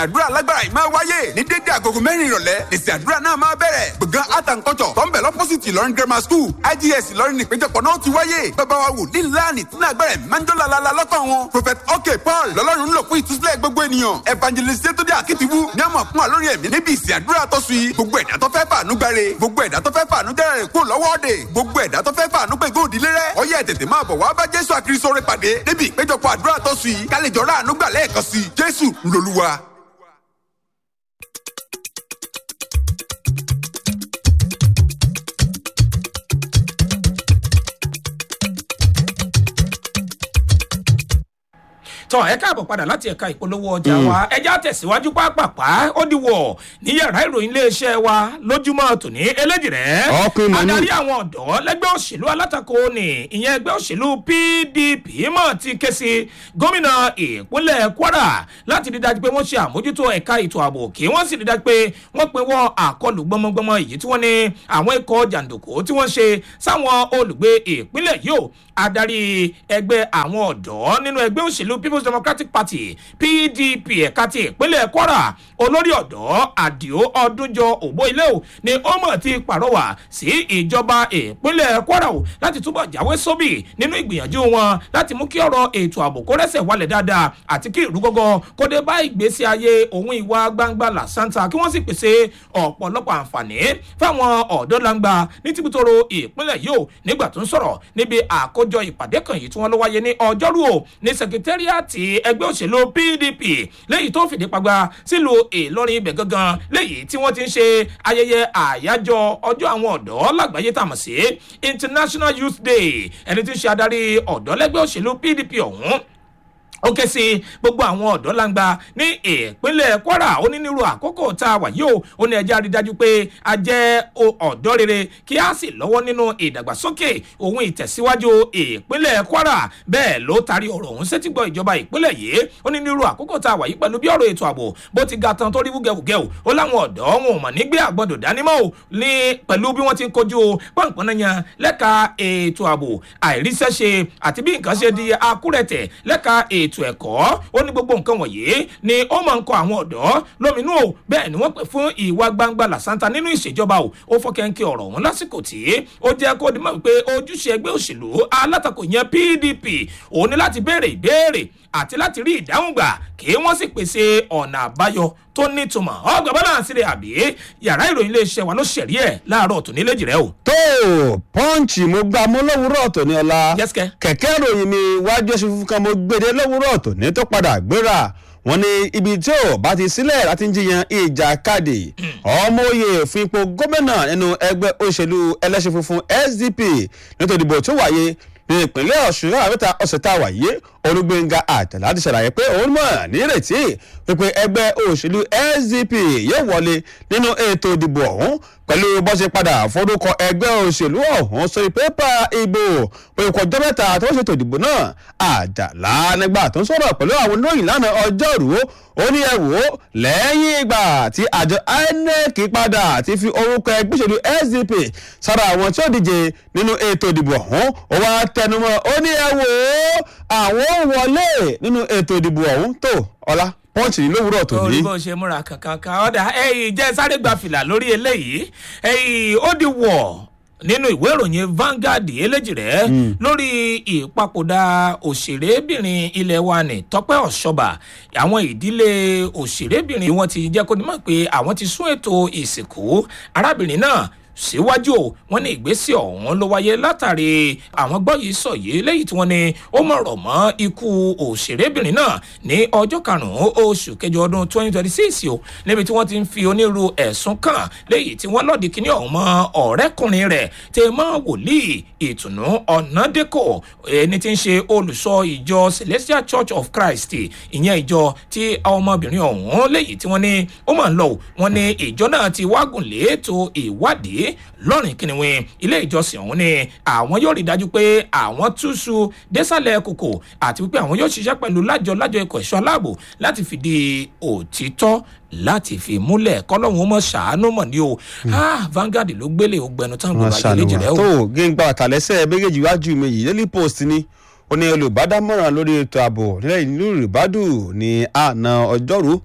àdúrà alágbára yìí máa wáyé ní dédé àgógó mẹ́rin ìrọ̀lẹ́ lèsì àdúrà náà máa bẹ̀rẹ̀ gbọ̀ngàn art and culture tó ń bẹ̀ lọ́pọ̀sìtì ìlọrin grammar school igs ìlọrin nípéjọpọ̀ náà ti wáyé bàbá wa wò ní láàánì tí náà gbẹ̀rẹ̀ manjola lala lọ́kàn wọn prophet ok paul lọ́lọ́run ń lò fún ìtúsílẹ̀ gbogbo ènìyàn evangelist yétúndé akitibu ní àmọ̀ fún wa lórí ẹ̀mí níbi ìsìn àdúrà tó sùn yìí gbogbo ẹ̀dá tó fẹ́ fàánú gbáre gbogbo ẹ̀dá tó fẹ́ fàánú dẹ́rẹ̀ rẹ̀ kúrò lọ́wọ́ ọ̀dẹ̀ gbogbo ẹ̀dá tó fẹ́ fàánú pé góòdì lérẹ́ ọyẹ́ ẹ̀ tètè máa bọ̀ wá bá jésù àkìrísọ́rẹ́ pàdé níbi ìpéjọpọ̀ àdúrà tó sùn yìí kálíjọ́ ráàánú gbà lẹ́ẹ̀kan sí jésù ńlọlúwa. tọ ẹ káàbọ̀ padà láti ẹ̀ka ìpolówó ọjà wa ẹja tẹ̀síwájú pápápá ó di wọ̀ ní yàrá ìròyìn iléeṣẹ́ wa lójúmọ́ tòní eléjìrẹ́ Ọkùnrin mọ̀ ní. adarí àwọn ọ̀dọ́ lẹ́gbẹ́ òṣèlú alátakò ní ìyẹn ẹgbẹ́ òṣèlú pdp mọ̀ ti ké sí gómìnà ìpínlẹ̀ kwara láti rí dájú pé wọ́n ṣe àmójútó ẹ̀ka ètò ààbò kí wọ́n sì rí dájú pé wọ́n pinwọ́ àkọlù gbọmọgbọmọ èyí tí wọ́n ní àwọn ikọ̀ jàǹdùkú tí wọ́n ṣe sáwọn olùgbé ìpínlẹ̀ yìí ó adarí ẹgbẹ́ àwọn ọ̀dọ́ nínú ẹgbẹ́ òṣèlú people's democratic party pdp ẹ̀ka ti ìpínlẹ̀ kwara olórí ọ̀dọ́ àdìo ọdúnjọ òbó ilé o ni ó mọ̀ ti pàrọwà sí ìjọba ìpínlẹ̀ kwara o láti túbọ̀ jáwé sóbì nínú ìgbìyànjú wọn láti mú kí ọ̀rọ̀ ètò ààbò kó rẹ́sẹ̀ wálẹ̀ dáadáa àti kí ìrúgọ́gọ́ kó dé bá ìgbésí ayé òun ìwà gbangba làṣántà kí wọ́n sì pèsè ọ̀pọ̀lọpọ̀ àǹfààní fáwọn ọ̀dọ́ langba ní tìbútòrò ìpínlẹ̀ yìí o nígbà tó ń sọ̀rọ̀ níbi àkójọ ìpàdé kan yìí tí wọ́n ló wáyé ní ọjọ́rú o ní sẹkítẹ́rìàtì ẹgbẹ́ òṣèlú pdp lẹ́yìn tó fìdí pagba sílùú ìlọrin ibẹ̀ gangan lẹ́yìn tí wọ́n ti ń ṣe ayẹyẹ àyájọ́ ọjọ́ àwọn ọ̀dọ́ lágbàáyé tàmọ̀ sí international youth day ẹni tí ń ṣe adarí ọ̀dọ́ lẹ́gbẹ́ òṣèlú pdp ọ̀hún ó ké sí gbogbo àwọn ọ̀dọ́ langba ní ìpínlẹ̀ kwara ó ní nírú àkókò tá a wà yìí o ó ní ẹjẹ́ àrídájú pé a jẹ́ o- ọ̀dọ́ rere kí a sì lọ́wọ́ nínú ìdàgbàsókè òun ìtẹ̀síwájú ìpínlẹ̀ kwara bẹ́ẹ̀ ló taari ọ̀rọ̀ ọ̀hún sétígbọ́ ìjọba ìpínlẹ̀ yìí ó ní nírú àkókò tá a wà yìí pẹ̀lú bí ọ̀rọ̀ ètò ààbò bó ti ga tán tó rí wúgẹ̀wúgẹ̀ o ó láwọn ọ̀dọ́ wọn ò mọ̀ nígbé àgbọ̀dọ̀ dánímọ̀ o ní pẹ̀lú bí wọ́n ti ń kojú pọ̀npọ̀nàyàn lẹ́ka ètò ààbò àìríṣẹ́ṣe àti bí nǹkan ṣe di akúrẹ̀tẹ̀ lẹ́ka ètò ẹ̀kọ́ ó ní gbogbo nǹkan wọ̀nyí ni ó máa ń kọ àwọn ọ̀dọ́ lóminú o bẹ́ẹ̀ ni wọ́n pè fún ìwà gbangba làṣántà nínú ìṣèjọba o ó fọkẹ́ńkẹ́ ọ̀rọ̀ ọ̀hún lásìkò tí ó jẹ́ kó dimọ̀ wípé ojúṣe ẹgbẹ́ òṣèlú alátakò yẹn pdp òun ní láti béèrè ìbéèrè àti láti rí ìdáhùn gbà kí wọ́n sì pèsè ọ̀nà àbáyọ tó nítumọ̀ ọgbà bọ́lá àṣírí àbí yàrá ìròyìn iléeṣẹ́ wa ló ṣẹ̀rí ẹ̀ láàárọ̀ tòní léjì rẹ o. tó pọ́ǹchì mo gba mo lówùúrọ̀ tòní ọ̀la Yẹ́sìkẹ́. kẹ̀kẹ́ ìròyìn mi wájú ẹṣin funfun kan mo gbèdé lówùúrọ̀ tòní tó padà gbéra wọn ní ibi tí ò bá ti sílẹ̀ láti ń jiyàn ìjàkadì ọmọ òye fún ipò gómìnà nínú ẹgbẹ́ òṣèlú ẹlẹ́ṣin funfun sdp nítorí ìdìbò tó wáyé ní ìpínlẹ̀ ọ̀ṣun náà mẹ́ta ọ̀sẹ̀ tá a wà yìí olùgbẹ̀ngà àtàlà ti ṣàlàyé pé òun mọ̀ nírètí pípé ẹgbẹ́ òṣèlú sdp yóò wọlé nínú ètò ìdìbò ọ̀hún pẹ̀lú bó ṣe padà forúkọ ẹgbẹ́ òṣèlú ọ̀hún sórí pépà ìbò pé kò ọjọ́ mẹ́ta tó ń ṣètò ìdìbò náà àjàlá nígbà tó ń sọ̀rọ̀ pẹ̀lú àwọn oníròyìn lánàá ọjọ́rú ó ní ẹ wò ó lẹ́yìn ìgbà tí àjọ inec padà ti fi orúkọ ẹgbẹ́ òṣèlú sdp sára àwọn tí ó díje nínú ètò ìdìbò ọ̀hún ó wá tẹnumọ́ ó ní ẹ wò ó àwọn ò wọlé nínú ètò ìdìbò ọ̀hún tó ọlá pọ́ǹchì lówùúrọ̀ tòní. orí bó ṣe múra kankan ọ̀dà ẹ̀yìn jẹ́ sáré gba fìlà lórí eléyìí ẹ̀yìn ó di wọ̀ nínú ìwé ìròyìn Vanguard eléjì rẹ lórí ìpapòdà òṣèrébìnrin ilé wa ní Tọ́pẹ́ Ọ̀ṣọ́bà àwọn ìdílé òṣèrébìnrin wọn ti jẹ́ kó ní mọ̀ pé àwọn ti sún ètò ìsìnkú arábìnrin náà síwájú o wọn ní ìgbésẹ̀ ọ̀hún ló wáyé látàrí àwọn gbọ́ yìí sọ yìí lẹ́yìn tí wọ́n ní ó mọ̀rọ̀ mọ́ ikú òṣèrébìnrin náà ní ọjọ́ karùn-ún oṣù kẹjọ ọdún 2026 o níbi tí wọ́n ti ń fi onírú ẹ̀sùn kàn lẹ́yìn tí wọ́n lọ́ọ̀dì kíní ọ̀hún mọ́ ọ̀rẹ́kùnrin rẹ̀ tẹ mọ́ wòlíì ìtùnú ọ̀nàdẹ́kọ̀ ẹni tí ń ṣe olùsọ ìjọ Celestial Church of Christ ìyẹn ìjọ tí ọmọbìnrin ọ̀hún lẹ́yìn tí wọ́n ní ó máa ń lọ wọ́n ní ìjọ náà ti wágùn léètò ìwádìí lọ́rìn kìnìún ilé ìjọsìn ọ̀hún ni àwọn yóò rí dájú pé àwọn túṣu désàlẹ̀ kòkò àti wípé àwọn yóò ṣiṣẹ́ pẹ̀lú lájọ lájọ ikọ̀ ẹ̀ṣọ́ aláàbò láti fìdí òtítọ́ láti fi múlẹ̀ kọ́lọ́hún mọ̀ ṣàánú mọ̀ ní o Ah, Vanguard ló gbélé ògbẹ́nu tán gbogbo wọn ayé léjì rẹ ṣàlùwà o. tó géńgbà àtàlẹ́sẹ̀ méjèèjì wájú mi yìí daily post ni ó ní olùbádámọ̀ràn lórí ètò ààbò nílẹ̀ ìlú ìrìbádù ní àná ọjọ́rú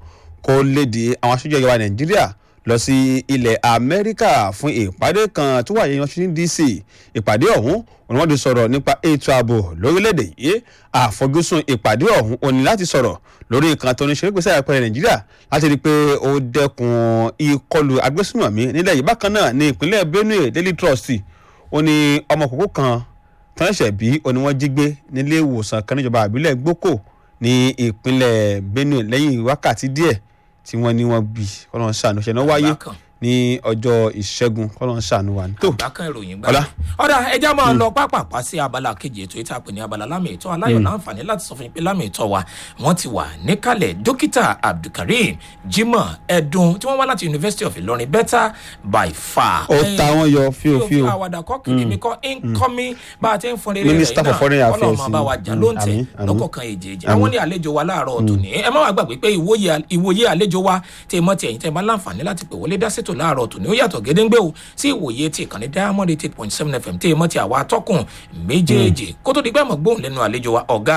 kó léde àwọn aṣojú ìjọba nàìjíríà lọ sí ilẹ̀ amẹ́ríkà fún ìpàdé kan tó wà ní washington dc ìpàdé ọ̀hún òun wọ́n ti sọ̀rọ̀ nípa ètò ààbò lórílẹ̀‐èdè yìí àfojúsùn ìpàdé ọ̀hún òní láti sọ̀rọ̀ lórí nǹkan tó ní ṣe pèsè àpẹẹrẹ nàìjíríà láti rí i pé ó dẹkùn ìkọlù agbésùnmọ̀mí nílẹ̀ yìí bákan náà ní ìpínlẹ̀ benue daily trust ó ní ọmọ kókó kan tán ṣẹ̀ bí ó ní wọ́n jí gbé nílé ìwòsàn kan níjọba àbílẹ̀ gboko ní ìpínlẹ̀ benue lẹ́yìn wákàtí díẹ̀ tí wọ́n ní wọ́n bí kọ́lọ́n ṣàánú ṣẹ̀ náà wáyé Bákan. ní ọjọ́ ìṣẹ́gun kọ́lọ́n ṣàánú wa ní. tó bákan ìròyìn Ọlá. gbà. ọ̀dà ẹja máa lọ pápápá sí abala kejì ètò ìta pè ní abala lámì ìtọ́ aláyọ̀ láǹfààní láti sọ fún yín pé lámì ìtọ́ wa wọ́n ti wà níkàlẹ̀ dókítà abdulkareem jimoh ẹ̀dùn tí wọ́n wá láti university of ilorin better by far. ó ta wọn yọ fíò fíofío àwàdà kọ́ kìkì mi kọ́ incoming bá a ti ń fọn rere rẹ̀ Minister for Foreign Affairs ọlọ́run máa bá wa jà ni. ló ń tẹ̀ Àmín, àmín. lọ́kọ̀ọ̀kan èjèèjì àwọn ní àlejò wa láàárọ̀ tòní ẹ má wàá gbàgbé pé ìwòye ìwòye àlejò wa tẹ mọ́ ti ẹ̀yìn tẹ bá láǹfààní láti pè wọlé dá sétò láàárọ̀ tòní ó yàtọ̀ gédéńgbé o sí ìwòye ti ìkànnì diamond eight point seven fm tẹ mọ́ ti àwa atọ́kùn méjèèjì kó tó di pé àmọ́ gbóhùn lẹ́nu àlejò wa ọ̀gá